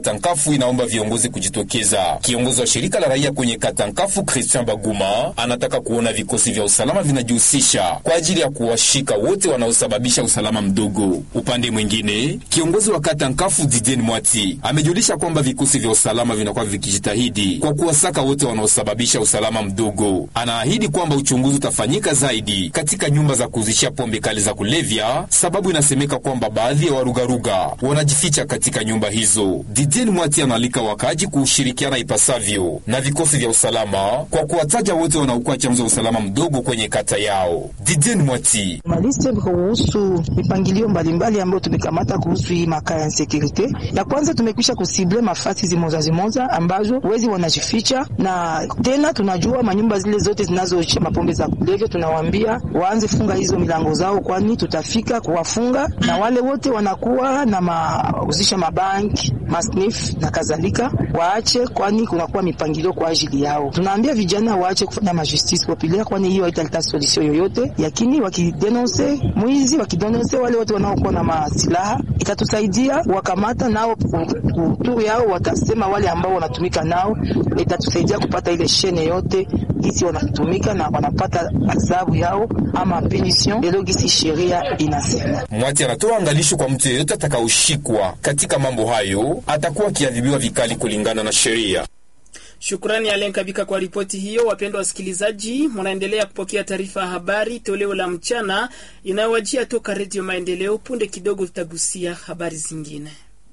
Katankafu inaomba viongozi kujitokeza. Kiongozi wa shirika la raia kwenye Katankafu, Christian Baguma, anataka kuona vikosi vya usalama vinajihusisha kwa ajili ya kuwashika wote wanaosababisha usalama mdogo. Upande mwingine, kiongozi wa Katankafu Didien Mwati amejulisha kwamba vikosi vya usalama vinakuwa vikijitahidi kwa kuwasaka wote wanaosababisha usalama mdogo. Anaahidi kwamba uchunguzi utafanyika zaidi katika nyumba za kuuzishia pombe kali za kulevya, sababu inasemeka kwamba baadhi ya warugaruga wanajificha katika nyumba hizo. Didien Mwati analika wakaaji kuushirikiana ipasavyo na vikosi vya usalama kwa kuwataja wote wanaokuwa chanzo usalama mdogo kwenye kata yao. Didien Mwati maliste kuhusu mipangilio mbalimbali ambayo tumekamata kuhusu hii makaa ya insekurite. Ya kwanza tumekwisha kusible mafasi zimoza zimoza ambazo wezi wanajificha, na tena tunajua manyumba zile zote zinazoisha mapombe za kulevya, tunawaambia waanze funga hizo milango zao, kwani tutafika kuwafunga, na wale wote wanakuwa na mauzisha mabanki masnif na kadhalika waache, kwani kunakuwa mipangilio kwa ajili yao. Tunaambia vijana waache kufanya majustice populaire, kwani hiyo haitaleta solution yoyote, lakini wakidenonse mwizi, wakidenonse wale wote wanaokuwa na masilaha, itatusaidia wakamata nao kuturu yao, watasema wale ambao wanatumika nao, itatusaidia kupata ile shene yote gisi wanatumika na wanapata adhabu yao ama punition lelo gisi sheria inasema. Mwati anatoa angalisho kwa mtu yeyote atakaoshikwa katika mambo hayo atakuwa akiadhibiwa vikali kulingana na sheria. Shukrani Alen Kabika kwa ripoti hiyo. Wapendwa wasikilizaji, mnaendelea kupokea taarifa ya habari toleo la mchana inayowajia toka Redio Maendeleo. Punde kidogo tutagusia habari zingine.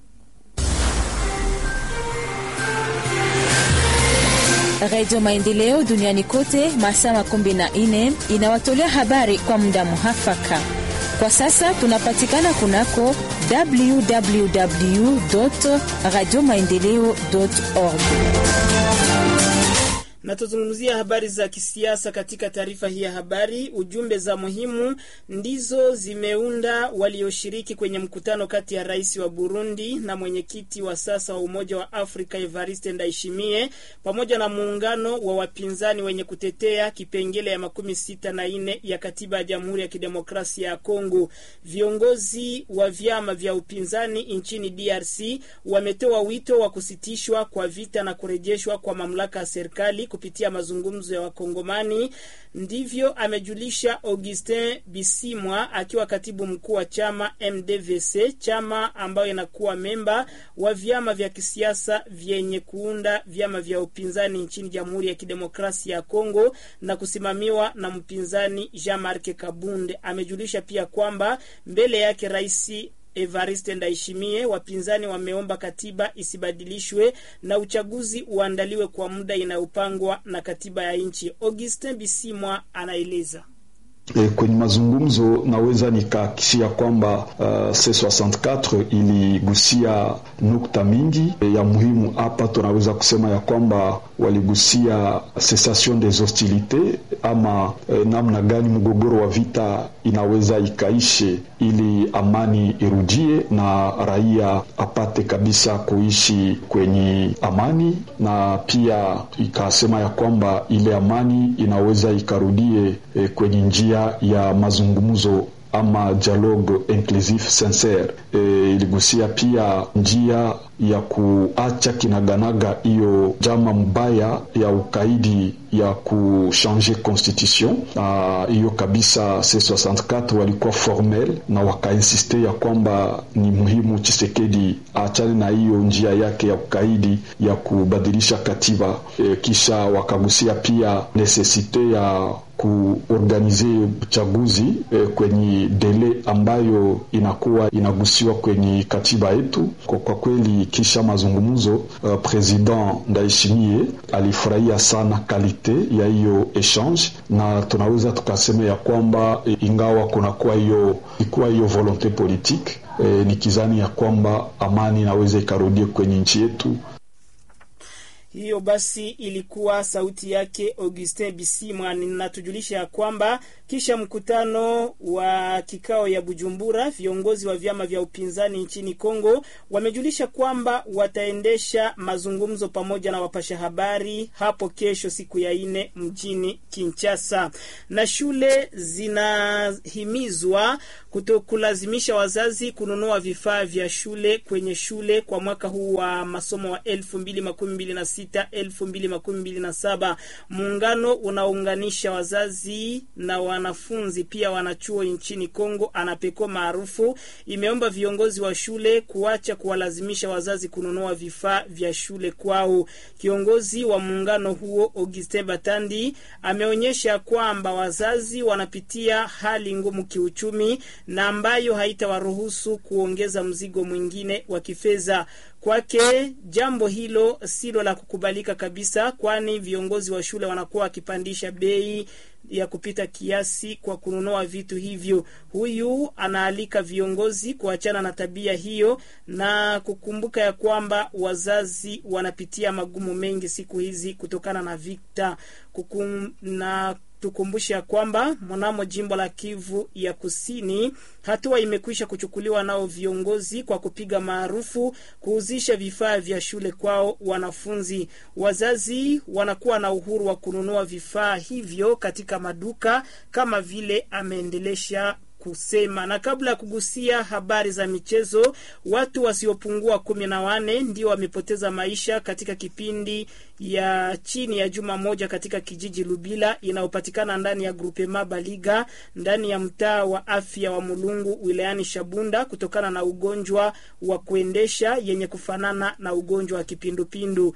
Redio Maendeleo duniani kote masaa makumi na nne inawatolea habari kwa muda muhafaka. Kwa sasa tunapatikana kunako www radio maendeleo org na tuzungumzia habari za kisiasa katika taarifa hii ya habari. Ujumbe za muhimu ndizo zimeunda walioshiriki kwenye mkutano kati ya rais wa Burundi na mwenyekiti wa sasa wa Umoja wa Afrika Evariste Ndayishimiye pamoja na muungano wa wapinzani wenye kutetea kipengele ya makumi sita na nne ya katiba ya Jamhuri ya Kidemokrasia ya Kongo. Viongozi wa vyama vya upinzani nchini DRC wametoa wito wa kusitishwa kwa vita na kurejeshwa kwa mamlaka ya serikali kupitia mazungumzo ya Wakongomani. Ndivyo amejulisha Augustin Bisimwa akiwa katibu mkuu wa chama MDVC, chama ambayo inakuwa memba wa vyama vya kisiasa vyenye kuunda vyama vya upinzani nchini Jamhuri ya Kidemokrasia ya Kongo na kusimamiwa na mpinzani Jean-Marc Kabunde. Amejulisha pia kwamba mbele yake rais Evariste Ndayishimiye, wapinzani wameomba katiba isibadilishwe na uchaguzi uandaliwe kwa muda inayopangwa na katiba ya nchi. Augustin Bisimwa anaeleza. E, kwenye mazungumzo naweza nikahakikishia kwamba uh, C64 iligusia nukta mingi e, ya muhimu. Hapa tunaweza kusema ya kwamba waligusia cessation des hostilités ama e, namna gani mgogoro wa vita inaweza ikaishe ili amani irudie na raia apate kabisa kuishi kwenye amani, na pia ikasema ya kwamba ile amani inaweza ikarudie e, kwenye njia ya mazungumzo ama dialogue inclusif sincere. E, iligusia pia njia ya kuacha kinaganaga hiyo jama mbaya ya ukaidi ya kuchange constitution hiyo kabisa. C64 walikuwa formel na wakainsiste ya kwamba ni muhimu Chisekedi aachane na hiyo njia yake ya ukaidi ya kubadilisha katiba. E, kisha wakagusia pia nesesite ya kuorganize uchaguzi e, kwenye dele ambayo inakuwa inagusiwa kwenye katiba yetu. Kwa, kwa kweli kisha mazungumzo uh, President Ndayishimiye alifurahia sana kalite ya hiyo echange, na tunaweza tukasema ya kwamba e, ingawa kunakuwa hiyo ikuwa hiyo volonte politique e, ni kizani ya kwamba amani inaweza ikarudie kwenye nchi yetu. Hiyo basi ilikuwa sauti yake Augustin Bisimwa. Ninatujulisha ya kwamba kisha mkutano wa kikao ya Bujumbura, viongozi wa vyama vya upinzani nchini Kongo wamejulisha kwamba wataendesha mazungumzo pamoja na wapasha habari hapo kesho, siku ya ine mjini Kinshasa, na shule zinahimizwa kutokulazimisha wazazi kununua vifaa vya shule kwenye shule kwa mwaka huu wa masomo wa elfu mbili makumi mbili na sita elfu mbili makumi mbili na saba. Muungano unaunganisha wazazi na wanafunzi pia wanachuo nchini Kongo, anapeko maarufu, imeomba viongozi wa shule kuacha kuwalazimisha wazazi kununua vifaa vya shule kwao. Kiongozi wa muungano huo Augustin Batandi ameonyesha kwamba wazazi wanapitia hali ngumu kiuchumi na ambayo haitawaruhusu kuongeza mzigo mwingine wa kifedha. Kwake jambo hilo silo la kukubalika kabisa, kwani viongozi wa shule wanakuwa wakipandisha bei ya kupita kiasi kwa kununua vitu hivyo. Huyu anaalika viongozi kuachana na tabia hiyo na kukumbuka ya kwamba wazazi wanapitia magumu mengi siku hizi kutokana na vita kukum, na tukumbushe ya kwamba mnamo jimbo la Kivu ya Kusini hatua imekwisha kuchukuliwa nao viongozi kwa kupiga maarufu kuuzisha vifaa vya shule kwao wanafunzi. Wazazi wanakuwa na uhuru wa kununua vifaa hivyo katika maduka kama vile ameendelesha kusema. Na kabla ya kugusia habari za michezo, watu wasiopungua kumi na wane ndio wamepoteza maisha katika kipindi ya chini ya juma moja katika kijiji Lubila inayopatikana ndani ya grupema Baliga ndani ya mtaa wa afya wa Mulungu wilayani Shabunda kutokana na ugonjwa wa kuendesha yenye kufanana na ugonjwa wa kipindupindu.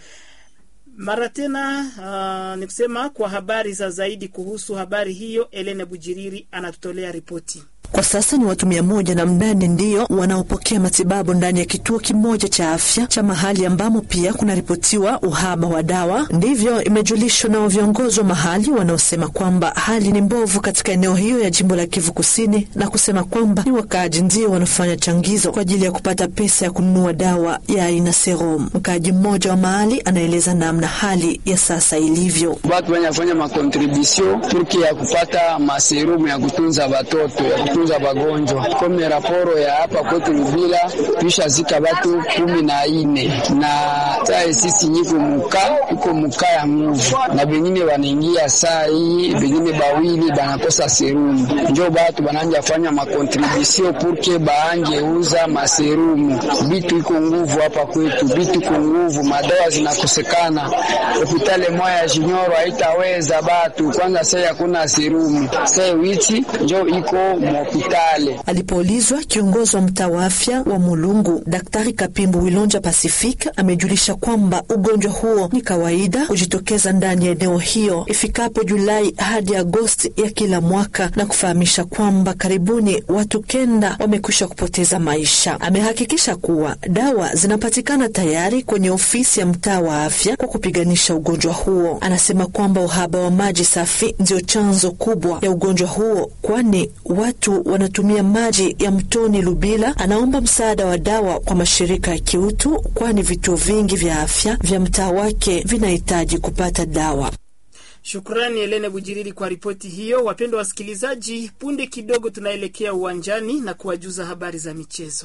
Mara tena uh, ni kusema kwa habari za zaidi kuhusu habari hiyo, Elene Bujiriri anatutolea ripoti. Kwa sasa ni watu mia moja na mnane ndiyo wanaopokea matibabu ndani ya kituo kimoja cha afya cha mahali ambamo pia kunaripotiwa uhaba wa dawa. Ndivyo imejulishwa na viongozi wa mahali wanaosema kwamba hali ni mbovu katika eneo hiyo ya jimbo la Kivu Kusini, na kusema kwamba ni wakaaji ndio wanafanya changizo kwa ajili ya kupata pesa ya kununua dawa ya aina serum. Mkaaji mmoja wa mahali anaeleza namna hali ya sasa ilivyo. Watu wanafanya makontribusio turki ya kupata maserumu ya kutunza watoto ya kutunza wagonjwa kome raporo ya hapa kwetu Lubila tuisha zika batu kumi na ine na sae sisi nyiko muka iko muka ya nguvu na bengine wanaingia saa hii bengine bawili banakosa serumu njo batu bananja fanya makontribusio purke baanje uza maserumu bitu iko nguvu hapa kwetu bitu iko nguvu madawa zinakosekana hopitale moya ya jinyoro haitaweza batu kwanza sai hakuna serumu sai wichi njo iko hospitali. Alipoulizwa, kiongozi wa mtaa wa afya wa Mulungu Daktari Kapimbu Wilonja Pacific amejulisha kwamba ugonjwa huo ni kawaida kujitokeza ndani ya eneo hiyo ifikapo Julai hadi Agosti ya kila mwaka, na kufahamisha kwamba karibuni watu kenda wamekwisha kupoteza maisha. Amehakikisha kuwa dawa zinapatikana tayari kwenye ofisi ya mtaa wa afya kwa kupiganisha ugonjwa huo. Anasema kwamba uhaba wa maji safi ndio chanzo kubwa ya ugonjwa huo, kwani watu wanatumia maji ya mtoni Lubila. Anaomba msaada wa dawa kwa mashirika ya kiutu, kwani vituo vingi vya afya vya mtaa wake vinahitaji kupata dawa. Shukrani Helene Bujiriri kwa ripoti hiyo. Wapendwa wasikilizaji, punde kidogo tunaelekea uwanjani na kuwajuza habari za michezo.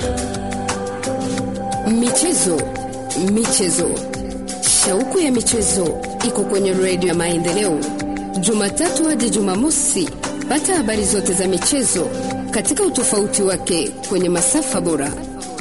Michezo, michezo, shauku ya michezo iko kwenye redio ya Maendeleo, Jumatatu hadi Jumamosi. Pata habari zote za michezo katika utofauti wake kwenye masafa bora.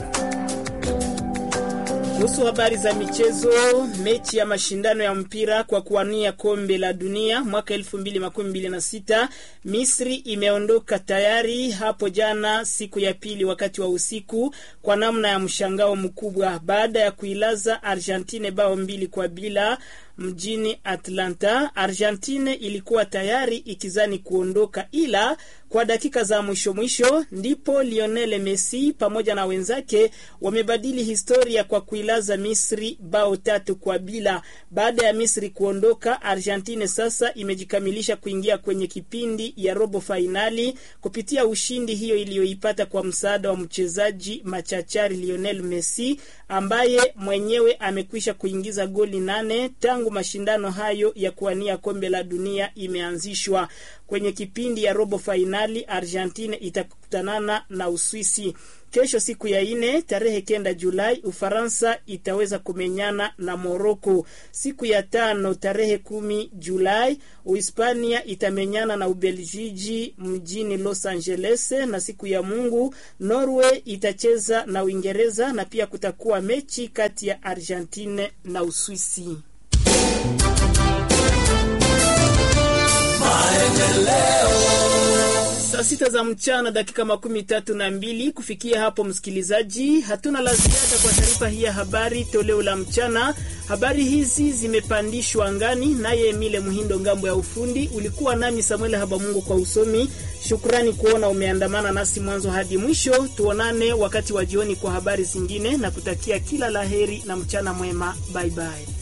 Kuhusu habari za michezo, mechi ya mashindano ya mpira kwa kuwania kombe la dunia mwaka 2026 Misri imeondoka tayari hapo jana, siku ya pili, wakati wa usiku, kwa namna ya mshangao mkubwa baada ya kuilaza Argentine bao mbili kwa bila. mjini Atlanta. Argentine ilikuwa tayari ikizani kuondoka, ila kwa dakika za mwisho mwisho ndipo Lionel Messi pamoja na wenzake wamebadili historia kwa kuilaza Misri bao tatu kwa bila. Baada ya Misri kuondoka, Argentine sasa imejikamilisha kuingia kwenye kipindi ya robo fainali kupitia ushindi hiyo iliyoipata kwa msaada wa mchezaji machachari Lionel Messi ambaye mwenyewe amekwisha kuingiza goli nane tangu mashindano hayo ya kuwania kombe la dunia imeanzishwa. Kwenye kipindi ya robo fainali Argentine itakutanana na Uswisi. Kesho siku ya ine tarehe kenda Julai, Ufaransa itaweza kumenyana na Moroko. Siku ya tano tarehe kumi Julai, Uhispania itamenyana na Ubeljiji mjini Los Angeles, na siku ya Mungu Norway itacheza na Uingereza, na pia kutakuwa mechi kati ya Argentine na Uswisi. Saa sita za mchana dakika makumi tatu na mbili. Kufikia hapo, msikilizaji, hatuna la ziada kwa taarifa hii ya habari toleo la mchana. Habari hizi zimepandishwa angani naye Emile Muhindo ngambo ya ufundi. Ulikuwa nami Samuel Habamungu kwa usomi. Shukrani kuona umeandamana nasi mwanzo hadi mwisho. Tuonane wakati wa jioni kwa habari zingine, na kutakia kila laheri na mchana mwema. Bye bye.